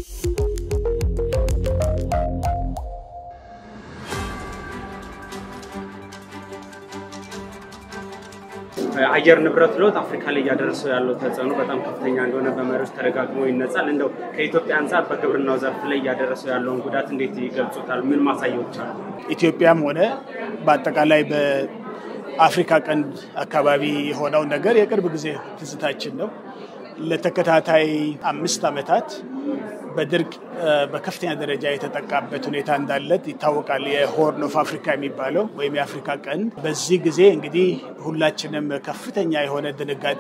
አየር ንብረት ለውጥ አፍሪካ ላይ እያደረሰው ያለው ተጽዕኖ በጣም ከፍተኛ እንደሆነ በመሪዎች ተደጋግሞ ይነጻል። እንደው ከኢትዮጵያ አንጻር በግብርናው ዘርፍ ላይ እያደረሰው ያለውን ጉዳት እንዴት ይገልጹታል? ምን ማሳያዎች አሉ? ኢትዮጵያም ሆነ በአጠቃላይ በአፍሪካ ቀንድ አካባቢ የሆነው ነገር የቅርብ ጊዜ ትዝታችን ነው። ለተከታታይ አምስት ዓመታት በድርቅ በከፍተኛ ደረጃ የተጠቃበት ሁኔታ እንዳለ ይታወቃል። የሆርን ኦፍ አፍሪካ የሚባለው ወይም የአፍሪካ ቀንድ በዚህ ጊዜ እንግዲህ ሁላችንም ከፍተኛ የሆነ ድንጋጤ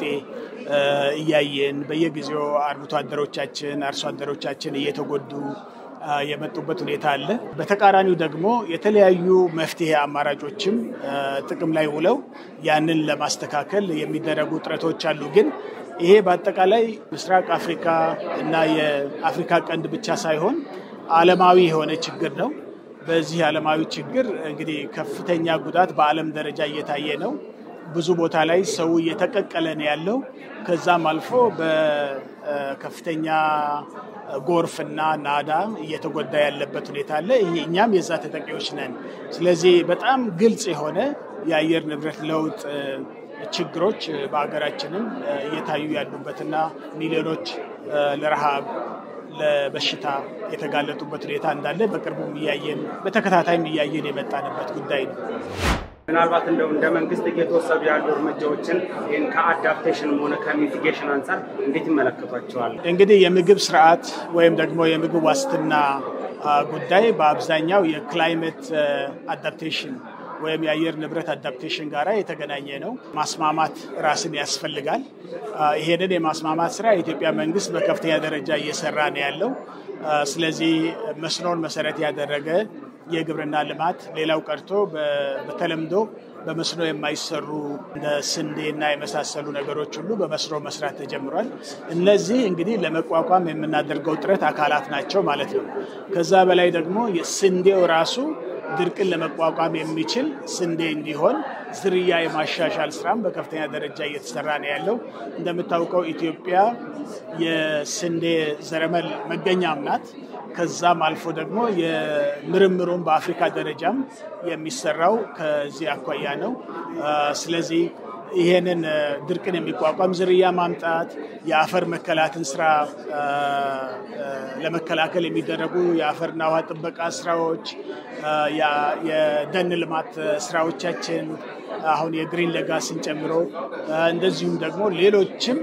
እያየን በየጊዜው አርብቶ አደሮቻችን፣ አርሶ አደሮቻችን እየተጎዱ የመጡበት ሁኔታ አለ። በተቃራኒው ደግሞ የተለያዩ መፍትሄ አማራጮችም ጥቅም ላይ ውለው ያንን ለማስተካከል የሚደረጉ ጥረቶች አሉ ግን ይሄ በአጠቃላይ ምስራቅ አፍሪካ እና የአፍሪካ ቀንድ ብቻ ሳይሆን ዓለማዊ የሆነ ችግር ነው። በዚህ ዓለማዊ ችግር እንግዲህ ከፍተኛ ጉዳት በዓለም ደረጃ እየታየ ነው። ብዙ ቦታ ላይ ሰው እየተቀቀለ ነው ያለው። ከዛም አልፎ በከፍተኛ ጎርፍና ናዳ እየተጎዳ ያለበት ሁኔታ አለ። እኛም የዛ ተጠቂዎች ነን። ስለዚህ በጣም ግልጽ የሆነ የአየር ንብረት ለውጥ ችግሮች በሀገራችንም እየታዩ ያሉበትና ሚሊዮኖች ለረሃብ ለበሽታ የተጋለጡበት ሁኔታ እንዳለ በቅርቡም እያየን በተከታታይም እያየን የመጣንበት ጉዳይ ነው። ምናልባት እንደው እንደ መንግስት እየተወሰዱ ያሉ እርምጃዎችን ይህን ከአዳፕቴሽንም ሆነ ከሚቲጌሽን አንጻር እንዴት ይመለከቷቸዋል? እንግዲህ የምግብ ስርዓት ወይም ደግሞ የምግብ ዋስትና ጉዳይ በአብዛኛው የክላይሜት አዳፕቴሽን ወይም የአየር ንብረት አዳፕቴሽን ጋር የተገናኘ ነው። ማስማማት ራስን ያስፈልጋል። ይሄንን የማስማማት ስራ የኢትዮጵያ መንግስት በከፍተኛ ደረጃ እየሰራ ነው ያለው። ስለዚህ መስኖን መሰረት ያደረገ የግብርና ልማት ሌላው ቀርቶ በተለምዶ በመስኖ የማይሰሩ እንደ ስንዴና የመሳሰሉ ነገሮች ሁሉ በመስኖ መስራት ተጀምሯል። እነዚህ እንግዲህ ለመቋቋም የምናደርገው ጥረት አካላት ናቸው ማለት ነው። ከዛ በላይ ደግሞ ስንዴው ራሱ ድርቅን ለመቋቋም የሚችል ስንዴ እንዲሆን ዝርያ የማሻሻል ስራም በከፍተኛ ደረጃ እየተሰራ ነው ያለው። እንደምታውቀው ኢትዮጵያ የስንዴ ዘረመል መገኛም ናት። ከዛም አልፎ ደግሞ የምርምሩን በአፍሪካ ደረጃም የሚሰራው ከዚህ አኳያ ነው። ስለዚህ ይሄንን ድርቅን የሚቋቋም ዝርያ ማምጣት፣ የአፈር መከላትን ስራ ለመከላከል የሚደረጉ የአፈርና ውሃ ጥበቃ ስራዎች፣ የደን ልማት ስራዎቻችን አሁን የግሪን ሌጋሲን ጨምሮ እንደዚሁም ደግሞ ሌሎችም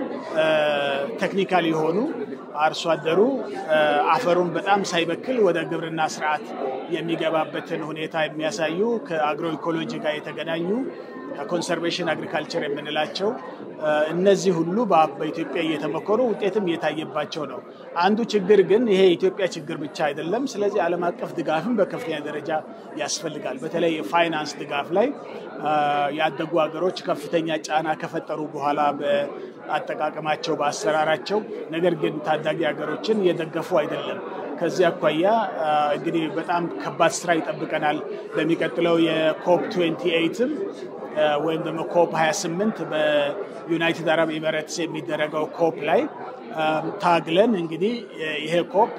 ቴክኒካል የሆኑ አርሶ አደሩ አፈሩን በጣም ሳይበክል ወደ ግብርና ስርዓት የሚገባበትን ሁኔታ የሚያሳዩ ከአግሮ ኢኮሎጂ ጋር የተገናኙ ኮንሰርቬሽን አግሪካልቸር የምንላቸው እነዚህ ሁሉ በኢትዮጵያ እየተሞከሩ ውጤትም እየታየባቸው ነው። አንዱ ችግር ግን ይሄ የኢትዮጵያ ችግር ብቻ አይደለም። ስለዚህ ዓለም አቀፍ ድጋፍም በከፍተኛ ደረጃ ያስፈልጋል። በተለይ የፋይናንስ ድጋፍ ላይ ያደጉ ሀገሮች ከፍተኛ ጫና ከፈጠሩ በኋላ በአጠቃቀማቸው፣ በአሰራራቸው ነገር ግን ታዳጊ ሀገሮችን እየደገፉ አይደለም። ከዚህ አኳያ እንግዲህ በጣም ከባድ ስራ ይጠብቀናል። በሚቀጥለው የኮፕ 28ም ወይም ደግሞ ኮፕ 28 በዩናይትድ አረብ ኤሚሬትስ የሚደረገው ኮፕ ላይ ታግለን እንግዲህ ይሄ ኮፕ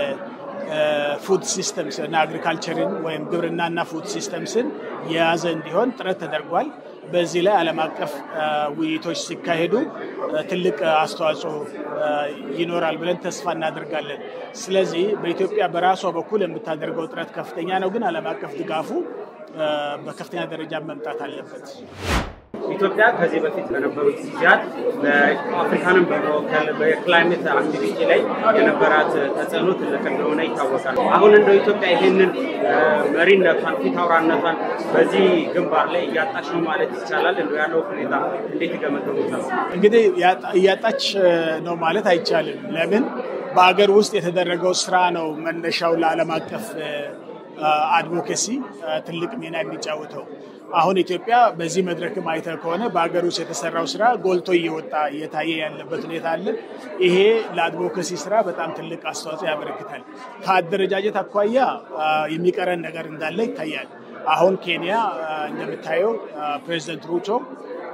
የፉድ ሲስተምስ እና አግሪካልቸርን ወይም ግብርናና ፉድ ሲስተምስን የያዘ እንዲሆን ጥረት ተደርጓል። በዚህ ላይ ዓለም አቀፍ ውይይቶች ሲካሄዱ ትልቅ አስተዋጽኦ ይኖራል ብለን ተስፋ እናደርጋለን። ስለዚህ በኢትዮጵያ በራሷ በኩል የምታደርገው ጥረት ከፍተኛ ነው፣ ግን ዓለም አቀፍ ድጋፉ በከፍተኛ ደረጃ መምጣት አለበት። ኢትዮጵያ ከዚህ በፊት በነበሩት ጊዜያት በአፍሪካንም በመወከል በክላይሜት አክቲቪቲ ላይ የነበራት ተጽዕኖ ትልቅ እንደሆነ ይታወቃል። አሁን እንደው ኢትዮጵያ ይህንን መሪነቷን ፊት አውራነቷን በዚህ ግንባር ላይ እያጣች ነው ማለት ይቻላል። እንደው ያለው ሁኔታ እንዴት ይገመገሙታል? እንግዲህ እያጣች ነው ማለት አይቻልም። ለምን በሀገር ውስጥ የተደረገው ስራ ነው መነሻው ለዓለም አቀፍ አድቮኬሲ ትልቅ ሚና የሚጫወተው። አሁን ኢትዮጵያ በዚህ መድረክም አይተህ ከሆነ በሀገር ውስጥ የተሰራው ስራ ጎልቶ እየወጣ እየታየ ያለበት ሁኔታ አለ። ይሄ ለአድቮኬሲ ስራ በጣም ትልቅ አስተዋጽኦ ያበረክታል። ከአደረጃጀት አኳያ የሚቀረን ነገር እንዳለ ይታያል። አሁን ኬንያ እንደምታየው ፕሬዚደንት ሩቶ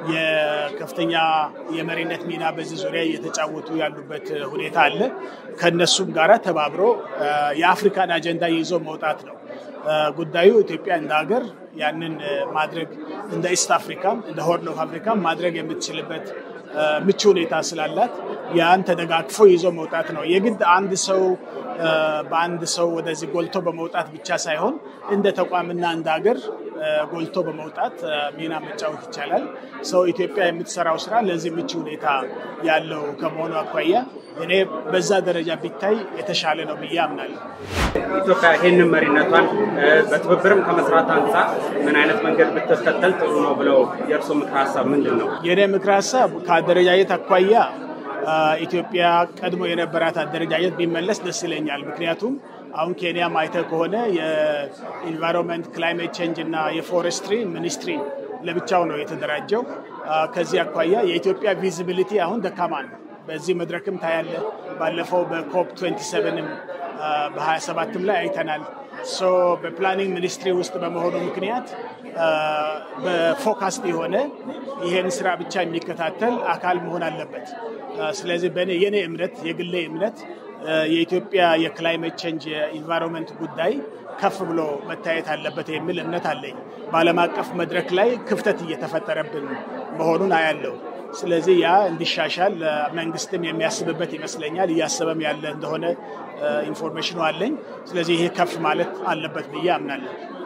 የከፍተኛ የመሪነት ሚና በዚህ ዙሪያ እየተጫወቱ ያሉበት ሁኔታ አለ። ከነሱም ጋራ ተባብሮ የአፍሪካን አጀንዳ ይዞ መውጣት ነው ጉዳዩ። ኢትዮጵያ እንደ ሀገር ያንን ማድረግ እንደ ኢስት አፍሪካም እንደ ሆርን ኦፍ አፍሪካም ማድረግ የምትችልበት ምቹ ሁኔታ ስላላት ያን ተደጋግፎ ይዞ መውጣት ነው። የግድ አንድ ሰው በአንድ ሰው ወደዚህ ጎልቶ በመውጣት ብቻ ሳይሆን እንደ ተቋምና እንደ ሀገር ጎልቶ በመውጣት ሚና መጫወት ይቻላል። ሰው ኢትዮጵያ የምትሰራው ስራ ለዚህ ምቹ ሁኔታ ያለው ከመሆኑ አኳያ እኔ በዛ ደረጃ ቢታይ የተሻለ ነው ብዬ አምናለሁ። ኢትዮጵያ ይህንን መሪነቷን በትብብርም ከመስራት አንጻር ምን አይነት መንገድ ብትከተል ጥሩ ነው ብለው የእርስዎ ምክር ሀሳብ ምንድን ነው? የእኔ ምክር ሀሳብ ከአደረጃጀት አኳያ ኢትዮጵያ ቀድሞ የነበራት አደረጃጀት ቢመለስ ደስ ይለኛል። ምክንያቱም አሁን ኬንያ ማይተህ ከሆነ የኢንቫይሮንመንት ክላይሜት ቼንጅ እና የፎረስትሪ ሚኒስትሪ ለብቻው ነው የተደራጀው። ከዚህ አኳያ የኢትዮጵያ ቪዚቢሊቲ አሁን ደካማ ነው። በዚህ መድረክም ታያለ። ባለፈው በኮፕ 27ም በ27ም ላይ አይተናል። በፕላኒንግ ሚኒስትሪ ውስጥ በመሆኑ ምክንያት በፎካስድ የሆነ ይሄን ስራ ብቻ የሚከታተል አካል መሆን አለበት። ስለዚህ በእኔ የኔ እምነት የግሌ እምነት የኢትዮጵያ የክላይሜት ቼንጅ የኢንቫይሮንመንት ጉዳይ ከፍ ብሎ መታየት አለበት የሚል እምነት አለኝ። በዓለም አቀፍ መድረክ ላይ ክፍተት እየተፈጠረብን መሆኑን አያለው። ስለዚህ ያ እንዲሻሻል መንግስትም የሚያስብበት ይመስለኛል። እያሰበም ያለ እንደሆነ ኢንፎርሜሽኑ አለኝ። ስለዚህ ይሄ ከፍ ማለት አለበት ብዬ አምናለሁ።